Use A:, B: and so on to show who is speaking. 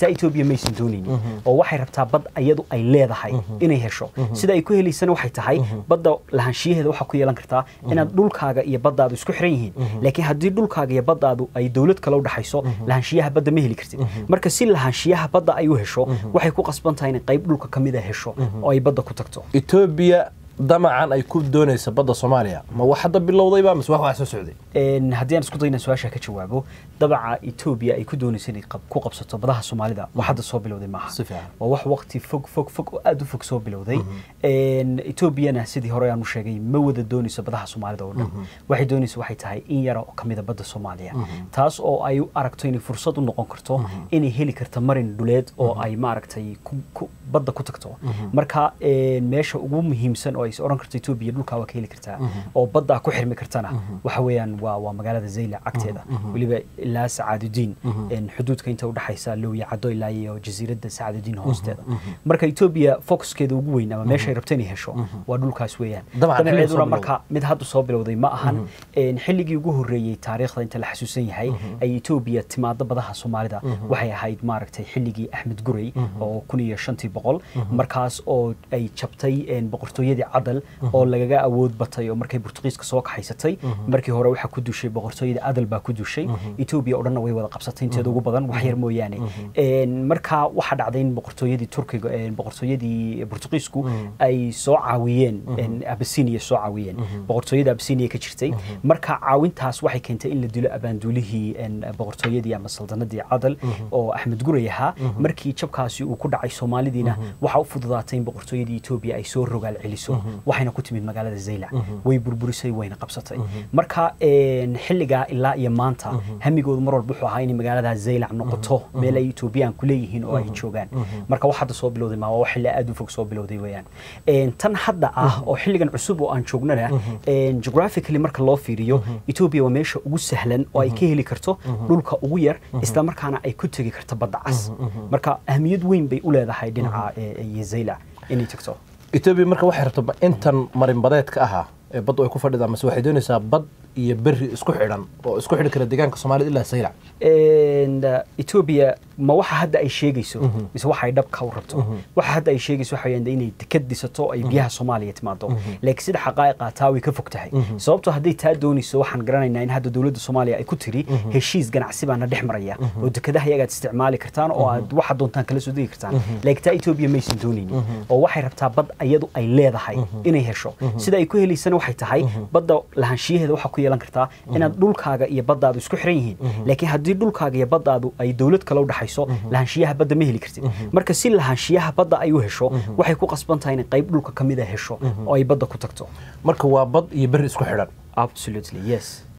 A: taa etoobiya maysan doonaynin oo waxay rabtaa bad iyadu ay leedahay inay hesho sida ay ku helaysana waxay tahay badda lahaanshiyaheeda waxaa ku yeelan kartaa inaad dhulkaaga iyo baddaadu isku xiran yihiin laakiin haddii dhulkaaga iyo baddaadu ay dowlad kale u dhaxayso lahaanshiyaha badda ma heli kartid marka si lahaanshiyaha badda ay u hesho waxay ku qasban tahay inay qayb dhulka ka mid a hesho oo ay badda ku tagto
B: etoobiya damacan ay ku doonaysa badda soomaaliya ma wax hadda bilowdayba mise wax wax soo socday
A: Een, haddii aan isku dayna su-aasha ka jawaabo dabaca etoobiya ay ku doonaysa inay qab- ku qabsato badaha soomaalida wax hadda soo bilowday maaha
B: Si fiican.
A: waa wax waqti fog fog fog oo aada u fog soo bilowday Een, etoobiyana sidii hore aan u sheegay ma wada doonayso badaha soomaalida oo dhan waxay doonaysa waxay tahay in yara oo kamida badda soomaaliya taas oo ay u aragto inay fursad u noqon karto inay heli karto marin dhuleed oo ay maaragtay ku- ku- badda ku tagto marka een, meesha ugu muhiimsan oo ay is oran karto etoobiya dhulkaa waa ka heli kartaa oo baddaa ku xirmi kartana waxa weeyaan waa waa magaalada zayla cagteeda weliba ilaa sacaadudiin een, xuduudka inta udhexaysa lowya caddo ilaa iyo jasiiradda sacaadudiin hoosteeda marka etoobiya focuskeeda ugu weyn ama meeshay rabto inay hesho waa dhulkaas weeyaan
B: Dabcan, xilli soo
A: danaceeduna
B: bilowday.
A: marka mid hadda soo bilowday ma ahan Een, xilligii ugu horreeyey taariikhda inta la xasuusan yahay ay etoobiya timaado badaha soomaalida waxay ahayd maaragtay xilligii axmed gurey oo kun iyo shantii boqol markaas oo ay jabtay een, boqortooyadii cadal oo lagaga awood batay oo markay burtuqiiska soo kaxaysatay markii hore waxaa ku dushay boqortooyadii adal baa ku dushay etoobiya oo dhanna way wada qabsatay inteeda ugu badan wax yar mooyaane Een, marka waxaa dhacday in boqortooyadii turkiga een, boqortooyadii burtuqiisku ay soo caawiyeen een, abasinia soo caawiyeen boqortooyada abasinia ka jirtay marka caawintaas waxay keentay in la dilo abaanduulihii een, boqortooyadii ama saldanadii cadal oo axmed gurey ahaa markii jabkaasi uu ku dhacay soomaalidiina waxaa u fududaatay in boqortooyadii etoobiya ay soo rogaal celiso waxayna ku timid magaalada zaylac way burburisay wayna qabsatay marka een, xilligaa ilaa iyo maanta hamigoodu mar walba wuxuu ahaa inay magaalada zaylac noqoto meel ay etoobiyaan ku leeyihiin oo ay joogaan marka wax hadda soo bilowday maa waa wax xilli aad u fog soo bilowday weeyaan Een, tan hadda ah oo xilligan cusub oo aan joognana een, geographically marka loo fiiriyo etoobiya waa meesha ugu sahlan oo ay ka heli karto dhulka ugu yar isla markaana ay ku tegi karto badda cas marka ahmiyad weyn bay u leedahay dhinaca ee, iyo zaylac inay tagto
B: etoobiya marka waxay rabto ma intan marinbadeedka ahaa ee baddu ay ku fadhidaa mase waxay doonaysaa bad iyo berri isku xidhan oo isku xidhi kara deegaanka soomaalida ilaa saylac
A: And, uh, Ethiopia ma waxa hadda ay sheegayso mise waxa ay dhabka u rabto waxa hadda ay sheegayso waxa weeyaan inay dekad dhisato ay biyaha Soomaaliya timaado laakiin sida xaqaa'iqa taa way ka fog tahay sababtoo hadday taa doonayso waxaan garanaynaa in hadda dowladda Soomaaliya ay ku tiri heshiis ganacsi baana dhex maraya oo dekadaha iyaga aad isticmaali kartaan oo aad waxa doontaan kala soo degi kartaan laakiin taa Ethiopia maysan doonaynin oo waxay rabtaa bad iyadu ay leedahay inay hesho sida ay ku helaysana waxay tahay badda lahaanshiyaheeda waxaa ku yeelan kartaa inaad dhulkaaga iyo baddaadu isku xiran yihiin laakiin haddii dhulkaaga iyo baddaadu ay dowlad kale u dhaxayso lahaanshiyaha badda ma heli kartid marka si lahaanshiyaha badda ay u hesho waxay ku qasban tahay inay qayb dhulka ka mid a hesho oo ay badda ku tagto
B: marka waa bad iyo berri isku xidhan
A: absolutely yes